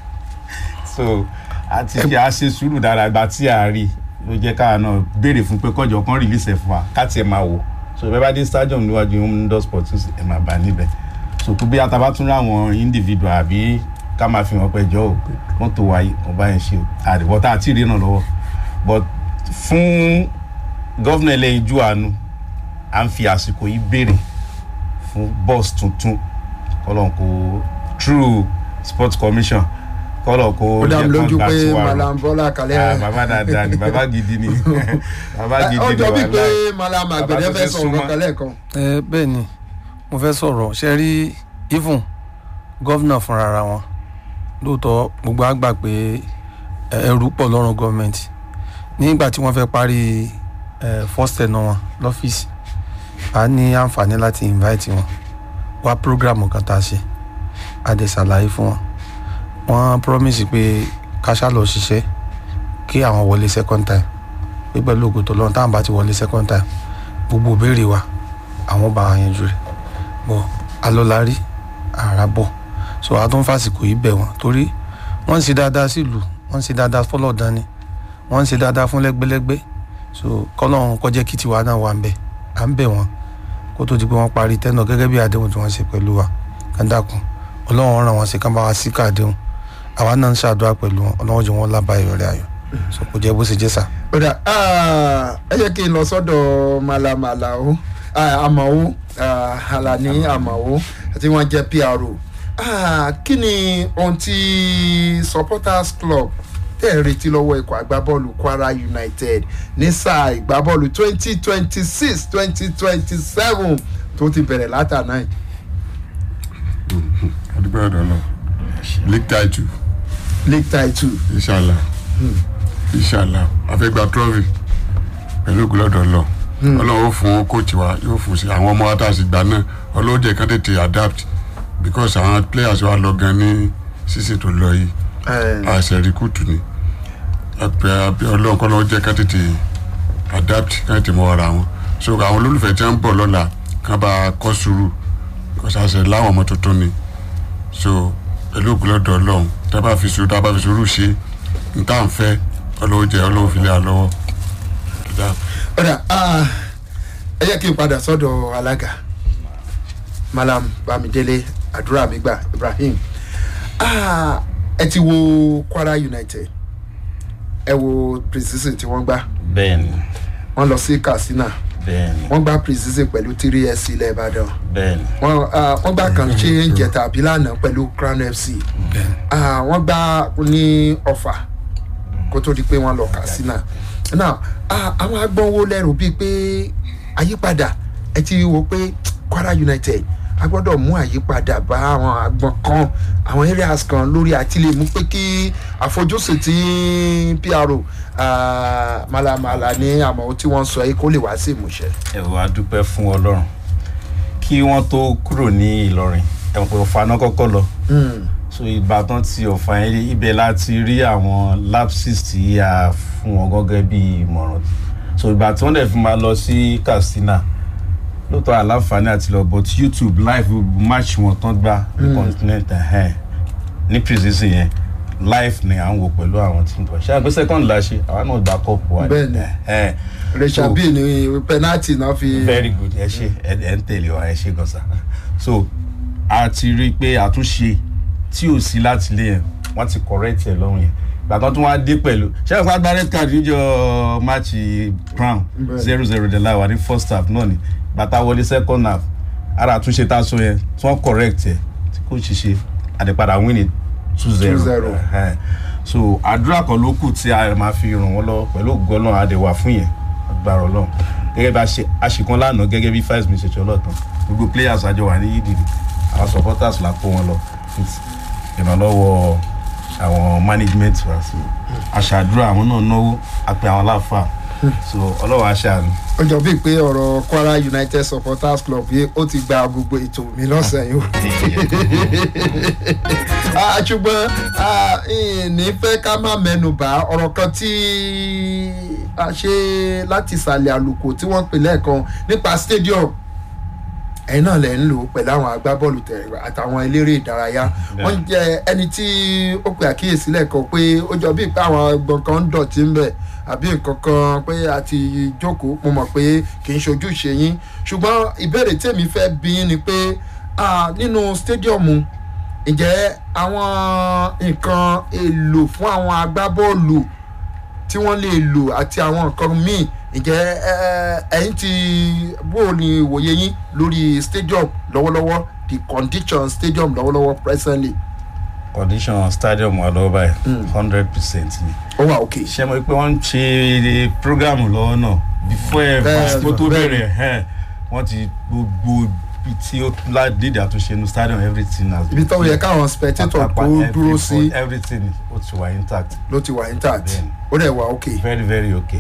so àti kí a ṣe sùúrù dára gba tí a rí ló jẹ́ káwa náà béèrè fún pé kọjọ kan release ẹ̀ fún wa ká tiẹ̀ máa wò so bẹ́ẹ̀ bá dé stadium níwájú indoor sports ẹ̀ máa bá níbẹ̀ so kó bí ataba tún ráwọn individual àbí ká máa fi hàn pé jọ ò mọ́tò wa yìí ọba yẹn ṣe o àdìbò tá a ti rí náà lọ́wọ́ but fún gọ́vnà ẹlẹ́yin ju àánú à ń fi àsìkò yìí béèrè fún bus tuntun kọ́lọ́n kó through sports commission kọ́lọ̀ kó ó dá mi lójú kán gbà pé sí wa rò. malam bọ́lá Ah, kalẹ́ bàbá dáadáa ni bàbá gidi ni bàbá gidi ó ni jọ bíi pé wàhálà malam Bàbá àgbẹ̀dẹ tó fẹ́ ti sọ̀rọ̀ súnmọ́. kankan lẹ́ẹ̀kan. ẹ bẹ́ẹ̀ ni mo fẹ́ sọ̀rọ̀ ṣe rí even gọ́vnà fúnra ara wọn lóòótọ́ gbogbo àgbà pé ẹ, ẹrù pọ̀ lọ́rùn gọ́ọ̀mẹ̀ntì nígbà tí wọ́n fẹ́ parí ẹ, first ten wọn lọ́fíìsì a ní àǹfààní láti invite wọn wá program kan tá a ṣe a dẹ̀ ṣàlàyé fún wọn wọ́n promise pé káṣá lọ ṣiṣẹ́ kí àwọn wọlé second time pé pẹ̀lú ògùn tó lọ́run táwọn bá ti wọlé second time gbogbo ìbéèrè wa àwọn bá wa yanjú rẹ̀ bọ̀ alọ́lárí àrà bọ̀ so a tún fàsìkò yìí bẹ̀ wọ́n torí wọ́n ń ṣe dáadáa sílùú wọ́n ń ṣe dáadáa fọlọ́ọ̀dán ni wọ́n ń ṣe dáadáa fún lẹ́gbẹ́lẹ́gbẹ́ so kọ́lọ́run kọjá kí tiwa náà wà ń bẹ̀ à ń bẹ̀ wọ́n kó tó di pé wọ́n parí tẹ́nà gẹ́gẹ́ bí àdéhùn tí wọ́n ṣe pẹ̀lú wa kàńdàkùn ọlọ́run ràn wọ́n sí kán bá wa sí káàdéhùn àwa náà ń ṣàdúrà pẹ̀lú wọn ọlọ́run jẹ́ wọn lábàá ìrọ̀lẹ́ ayọ̀ so kò jẹ́ bó ṣe jẹ́ sà. ó dà ah, ẹ jẹ́ kí n lọ sọ́dọ̀ malam alao ah, amao ah, alani amao tí wọ́n jẹ́ pro Ah, kí ni ohun tí supporters club tẹ̀ ń retí lọ́wọ́ ikọ̀ agbábọ́ọ̀lù kwara united ní sáà ìgbábọ́ọ̀lù twenty twenty six twenty twenty seven tó ti bẹ̀rẹ̀ látàná yìí. adúgbò ọ̀dọ̀ náà league title league title inshallah inshallah afẹ́gbà trophy pẹ̀lú ògùlọ́dọ̀ lọ ọlọ́run ó fún kóòtù wa yóò fún sí àwọn ọmọ wa tá a sì gbà náà ọlọ́run jẹ́ kán tètè adapt because àwọn players wa lọ gan ní sísè tó lọ yìí àṣẹ rìkútù ni àpẹ àbí ọlọ́run kọ́ lọ́wọ́ jẹ́ kán tètè adapt kán tètè mọ ara wọn so àwọn olólùfẹ́ tí wọ́n ń bọ̀ lọ́la kán bá kọ́ sùúrù because àṣẹ láwọn ọmọ tuntun ni so pẹ̀lú ògbólọ́dọ̀ ọlọ́run tá a bá fi sùúrù tá a bá fi sùúrù ṣe n tá à ń fẹ́ ọlọ́run jẹ́ ọlọ́run fi lé wa lọ́wọ́. ọ̀dà ah, ẹ jẹ́ kí n padà sọ́dọ̀ alága malam bamidele àdúrà mi gbà ibrahim ah, ẹ ti wo kwara united ẹ wo precision tí wọ́n gbá bẹ́ẹ̀ni wọ́n lọ sí katsina bẹ́ẹ̀ni wọ́n gbá precision pẹ̀lú three s ilẹ̀ ìbàdàn bẹ́ẹ̀ni wọ́n ah, wọ́n gbá kàn ṣe ń jẹta àbí lánàá pẹ̀lú crown fc Ah, wọ́n gbá ní ọ̀fà kó tó di pé wọ́n lọ katsina now ah, àwọn agbọ̀n wo lẹ́rù bíi pé àyípadà ẹ ti wo pé kwara united a gbọ́dọ̀ mú àyípadà bá àwọn agbọ̀n kan àwọn areas kan lórí àti lè mú pé kí àfojúsùn tí pro ah, malamala ní àmọ́ tí wọ́n sọ yìí kó lè wá sí ìmúṣẹ. ẹ wá dúpẹ́ fún ọlọ́run kí wọ́n tó kúrò ní ìlọrin ẹ̀wọ̀n pé ọ̀fà náà kọ́kọ́ lọ Mm. so ìbátan ti ọ̀fà yẹn ibẹ̀ láti rí àwọn lapses tí a fún wọn gẹ́gẹ́ bí ìmọ̀ràn so ìgbà tí wọ́n dẹ̀ fi máa lọ sí katsina lóòótọ́ àláǹfààní àti lọ but youtube live match wọn tán gbá ní continent ẹ̀hẹ́n ní precision yẹn live ni à ń wò pẹ̀lú àwọn tí ń bọ̀ ṣé àgbẹ̀ second la ṣe àwa náà gba cup wa Bẹ́ẹ̀ni. ẹ̀hẹ́n rachel So- bíi ní penalty náà fi. very good ẹ ṣe ẹ ẹ ń tẹ̀lé wa ẹ ṣe gan sa so a ti rí i pé àtúnṣe tí ò sí láti lé yẹn wọ́n ti correct ẹ̀ lọ́rùn yẹn gbàgbọ́n tó wá dé pẹ̀lú ṣé ìfọ̀ agbá red card níjọ máàcì crown Bẹ́ẹ̀. zero zero de láwa ní first half náà ni bàtà wọlé second half ara àtúnṣe tá a sọ yẹn tí wọ́n correct ẹ̀ tí kò ṣiṣẹ́ àdèpadà win it two zero 2-0. so àdúrà kan ló kù tí a máa fi ràn wọ́n lọ pẹ̀lú ògùn ọlọ́run àdèwà fún yẹn agbára ọlọ́run gẹ́gẹ́ bí a ṣe àṣekún lánàá gẹ́gẹ́ bí five minutes ṣe ọlọ́tàn gbogbo players àjọ wà ní yídìrí àwọn supporters la kó wọn lọ with ìrànlọ́wọ́ àwọn management wa sí aṣàdúrà àwọn náà náwó àpè àwọn aláfà so ọlọ́wọ́ aṣáánu. ó jọ bíi pé ọ̀rọ̀ kwara united supporters club yìí ó ti gba gbogbo ètò mi lọ́sẹ̀ yìí o. Ah, ṣùgbọ́n ah, ní fẹ́ ká má mẹ́nu bà ọ̀rọ̀ kan tí a ṣe láti ìsàlẹ̀ àlùkò tí wọ́n pè lẹ́ẹ̀kan nípa stadium ẹ̀yin náà lẹ̀ ń lò pẹ̀lú àwọn agbábọ́ọ̀lù tẹ̀rẹ̀ àtàwọn eléré ìdárayá wọ́n jẹ́ ẹni tí ó pe àkíyèsí lẹ́ẹ̀kan pé ó jọ bíi pé àwọn ẹgbọ̀n kan ń dọ̀tí ń bẹ̀ àbí nǹkan kan pé a ti jókòó mo mọ̀ pé kì í ṣojú ṣe yín ṣùgbọ́n ìbéèrè tèmi fẹ́ bí yín ni pé ah, nínú stadium ǹjẹ́ àwọn nǹkan èlò fún àwọn agbábọ́ọ̀lù tí wọ́n lè lò àti àwọn nǹkan míì ǹjẹ́ ẹ, ẹ̀yin ti bó ni ìwòye yín lórí stadium lọ́wọ́lọ́wọ́ the condition stadium lọ́wọ́lọ́wọ́ presently condition stadium wà lọ́wọ́ báyìí hundred percent ni. ó wà òkè. ṣé mo pé wọ́n ń ṣe program lọ́wọ́ náà before ẹ̀ Bẹ́ẹ̀, fásitì tó bẹ́ẹ̀. bẹ̀rẹ̀ ẹ̀ wọ́n ti gbogbo ibi tí ó ládìdì àtúnṣe nu stadium everything has ibi tó yẹ káwọn spectator kó dúró sí everything ó ti wà intact ló ti wà intact Bẹ́ẹ̀ni. ó dẹ̀ wà òkè. very very okay.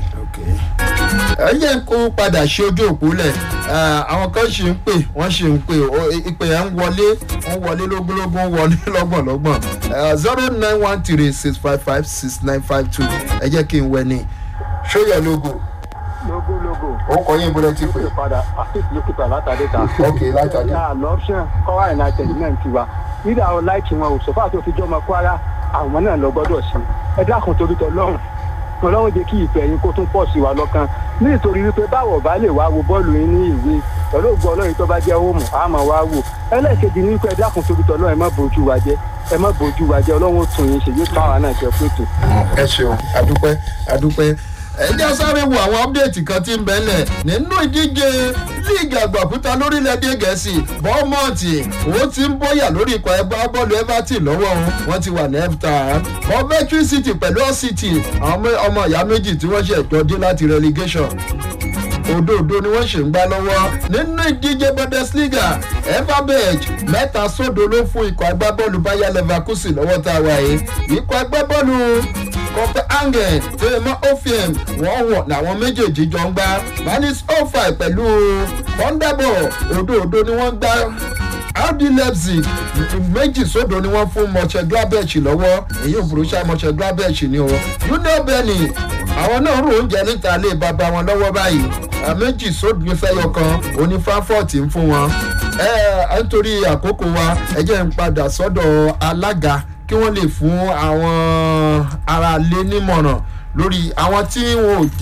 ẹ yẹ kó padà ṣe ojú òpó lẹ̀ àwọn kan ṣì ń pè wọ́n ṣì ń pè ó, ìpè yẹn ń wọlé wọ́n wọlé lógúnlógún wọlé lọ́gbọ̀nlọ́gbọ̀n zero nine one three six five five six nine five two ẹ jẹ́ kí n wẹ ní ṣóyẹ logo logo logo. ó kọ yín bọ́lẹ̀ ti pè lókè padà àfíìsì lókè padà látàdé ta. ok látàdé náà lọ́pṣọ̀n kọ́wá united náà ti wa nígbà àwọn láìkì wọn ò sọ́fà tó fi jọmọ kwara àwọn náà lọ gbọ́dọ̀ sí ẹ dákun torí tọ lọ́rùn ọlọ́run jẹ́ kí ìfẹ́ yín kó tún pọ̀ sí wa lọ́kàn nítorí wípé báwọ̀ bá lè wá wo bọ́ọ̀lù yín ní ìwé pẹ̀lú ògùn ọlọ́run tó bá jẹ́ òmù á máa wá wò ẹlẹ́ẹ̀kejì ní wípé ẹ dákun torí tọ lọ́rùn ẹ má bójú wa jẹ́ ẹ má bójú wa jẹ́ ọlọ́run ó tún yín ṣe yóò tún àwa náà jẹ́ pẹ̀tù. ẹ ṣeun adúpẹ́ adúpẹ́ ẹ jẹ́ sáré wo àwọn ọ́pdẹ̀tì kan tí ń bẹ́lẹ̀ nínú ìdíje líìgì àgbàkúta lórílẹ̀‐èdè gẹ̀ẹ́sì bọ́ọ̀mọ̀tì ó ti ń bóyá lórí ikọ̀ ẹgbẹ́ bọ́ọ̀lù everton lọ́wọ́ òun wọ́n ti wà ní everton coventry city pẹ̀lú all city àwọn ọmọ- ọmọ ìyá méjì tí wọ́n ṣe ẹ̀jọ́ dé láti relegation òdòdó ni wọ́n ṣe ń gbá lọ́wọ́ nínú ìdíje bundesliga everberg mẹ́ta sódò ló fún ikọ̀ agbábọ́ọ̀lù bayer leverkusen lọ́wọ́ tá a wà yìí ikọ̀ agbábọ́ọ̀lù copenhagen tèmọ́ ofiem wọ́n wọ̀ làwọn méjèèjì jọ ń gbá manis ofi pẹ̀lú kọ́ńdàbọ̀ òdòdó ni wọ́n gbá rd leipzig méjì sódò ni wọ́n fún mönchengladbach lọ́wọ́ èyí ò borussia mönchengladbach ni o union benin àwọn náà rò oúnjẹ níta lé bàbá wọn lọ́wọ́ báyìí méjì sódò ní fẹ́yọ kan òní frankfurt ń fún wọn ẹ ẹ nítorí àkókò wa ẹ jẹ́ ń padà sọ́dọ̀ alága kí wọ́n lè fún àwọn aráalé nímọ̀ràn lórí àwọn tí wọn ò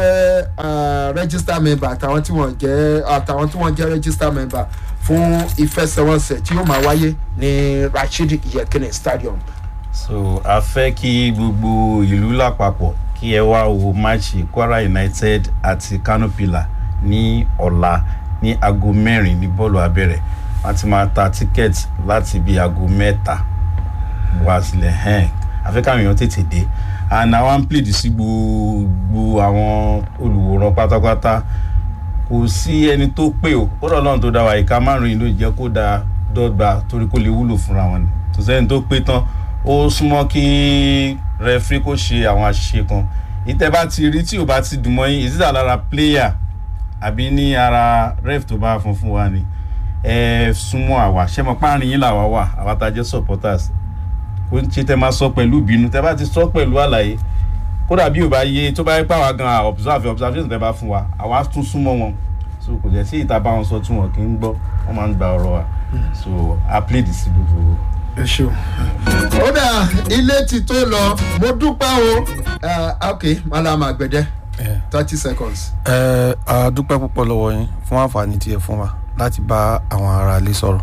jẹ́ register member àtàwọn tí wọn jẹ́ àtàwọn tí wọn jẹ́ register member fún ìfẹsẹ̀wọnsẹ̀ tí yóò máa wáyé ní rasheed yekini stadium. so a fẹ́ kí gbogbo ìlú lápapọ̀ kí ẹ wá wo máàcì kwara united àti kano pillar ní ọ̀la ní aago mẹ́rin ní bọ́ọ̀lù abẹ́rẹ́ wọ́n ti máa ta tíkẹ́ẹ̀tì láti bí aago mẹ́ta wá sílẹ̀ hẹ́n àfẹ́kàwọn èèyàn tètè dé and àwọn ń plead sí gbogbo àwọn olùwòran pátápátá kò sí ẹni tó pé o kódà ọlọ́run tó dá wa ìka márùn-ún ló jẹ́ kó da dọ́gba torí kó lè wúlò fúnra wọn ni tó sẹ́ni tó pé tán ó súnmọ́ kí rẹfrí kó ṣe àwọn àṣìṣe kan ìtẹ́ bá ti rí tí ò bá ti dùn mọ́ yín ìsísà lára player àbí ní ara ref tó bá fún fún wa ni ẹ súnmọ́ àwa ṣé mo páàrin yín làwa wà àwa tá a jẹ́ supporters kò ń ṣe tẹ máa sọ pẹ̀lú ìbínú tẹ bá ti sọ pẹ̀lú àlàyé kódà bí ò bá yé tó bá yẹ pé àwa gan observe observation tẹ bá fún wa àwa tún súnmọ́ wọn so kò jẹ́ sí ìta bá wọn sọ tí wọn kì í gbọ́ wọ́n máa ń gba ọ̀rọ̀ wa so i plead sí gbogbo. ẹ ṣeun. ó dà ilé ti tó lọ mo dúpẹ́ o ok malama àgbẹ̀dẹ thirty seconds. ẹ a dúpẹ́ púpọ̀ lọ́wọ́ yín fún àǹfààní tí ẹ fún wa láti bá àwọn ará ilé sọ̀rọ̀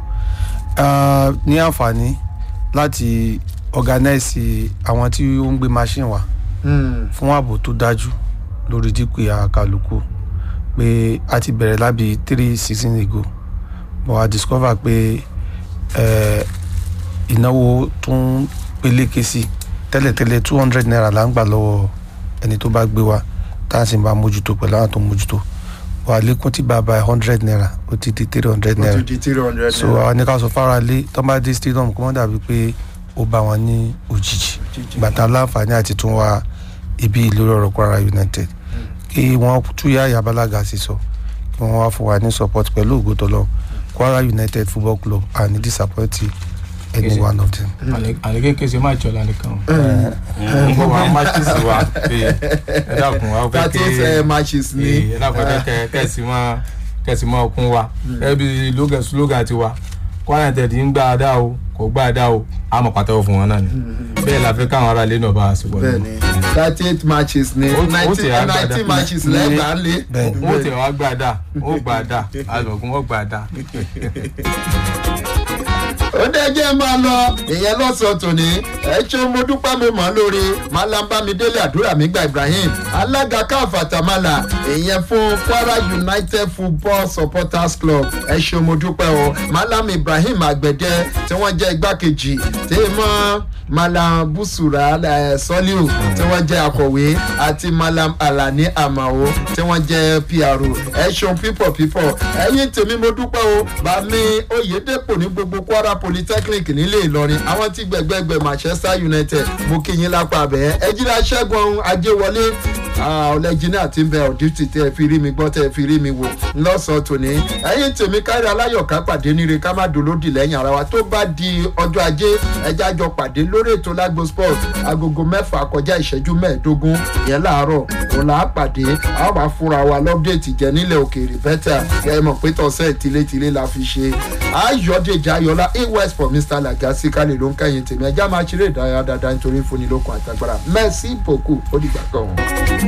ní àǹfààní láti organize àwọn tí ó ń gbé machine wa fún ààbò tó dájú lórí dípò àkàlùkù pé a ti bẹ̀rẹ̀ lábí three seasons ago but I discover pé ìnáwó tó ń peléke sí tẹ́lẹ̀tẹ́lẹ̀ two hundred naira là ń gbà lọ́wọ́ ẹni tó bá gbé wa tá a sì ń bá mójútó pẹ̀lú àwọn tó ń mójútó wà lékún tí bàbá hundred naira ó ti di three hundred ó naira ti di three hundred so àwọn ní ká sọ fara lé tó bá dé stadium kó má dàbí pé ó bá wọn ní òjijì gbàtà láǹfààní àti tún wá ibi ìlú ọ̀rọ̀ kwara united kí wọ́n túyà yabalaga sí sọ kí wọ́n wá fún wa ní support pẹ̀lú ògbótọ́lọ́ kwara united football club and disappoint any one of them. àlekè kèsì má jọ la nìkan gbogbo wa matches wa ẹ dákun wa fẹ́ thirty eight matches ní. ẹ dákun ẹ kẹ kẹsì mọ kẹsì mọ okun wa ẹ bí slogan slogan ti wa kwara united ń gbà dá o kò gbà dá o a mọ̀ pàtẹ́wọ́ fún wọn náà ni bẹ́ẹ̀ la fẹ́ káwọn ará ilé náà bá a sọ wọlé. bẹẹni thirty eight matches ní Ó- ó ti nineteen àgbàdá. nineteen matches lẹ́gbàá lé. bẹ́ẹ̀ni wọ́n tẹ̀ wá gbà dá ó gbà dá alùpùpù wọ́n gbà dá. ó dẹ́jẹ́ máa lọ ìyẹn lọ́sàn-án tòní ẹ ṣe mo dúpẹ́ mo mọ̀ ọ́ lórí malambamidele àdúrà mígbà ibrahim alága káfàtàmálà ìyẹn fún kwara united football supporters club ẹ ṣe mo dúpẹ́ o malam ibrahim àgbẹ̀dẹ tí wọ́n jẹ́ igbákejì tí mọ́ malam busura eh, soliu tí wọ́n jẹ́ akọ̀wé àti malam alani amao tí wọ́n jẹ́ pro ẹ ṣeun pípọ̀ pípọ̀ ẹ̀yin tèmi mo dúpẹ́ o bàmí oyèdèpọ̀ ní gbogbo kwara polytechnic nílé ìlọrin àwọn tí gbẹgbẹgbẹ manchester united mo kí yín lápá abẹ ẹjìnlá ṣẹ́gun ajéwọlé ọlẹ́jìnà tí ń bẹ ọ̀dìtì tẹ́ ẹ fi rí mi gbọ́ tẹ́ ẹ fi rí mi wò lọ́sàn-án tòní ẹ̀yin tèmi kárí aláyọ̀ká pàdé níre ká má dolódì lẹ́yìn ara wa tó bá di ọjọ́ ajé ẹja jọ pàdé lórí ètò lágbo sport agogo mẹ́fà kọjá ìṣẹ́jú mẹ́ẹ̀ẹ́dógún yẹn láàárọ̀ òun là á pàdé a ó máa fúnra wa lọ́pdẹ̀tì jẹ nílẹ̀ òkèèrè bẹ́tà ẹ mọ̀ pé tọ̀sẹ̀ tilétilé la fi ṣe ayọ̀dèjì ayọ̀lá a west for mr lagasi kálí ló ń kẹ́yìn tèmi ẹja máa ṣeré ìdárayá dáadáa nítorí fúnni lókun àtàgbára merci beaucoup ó dìgbà kan.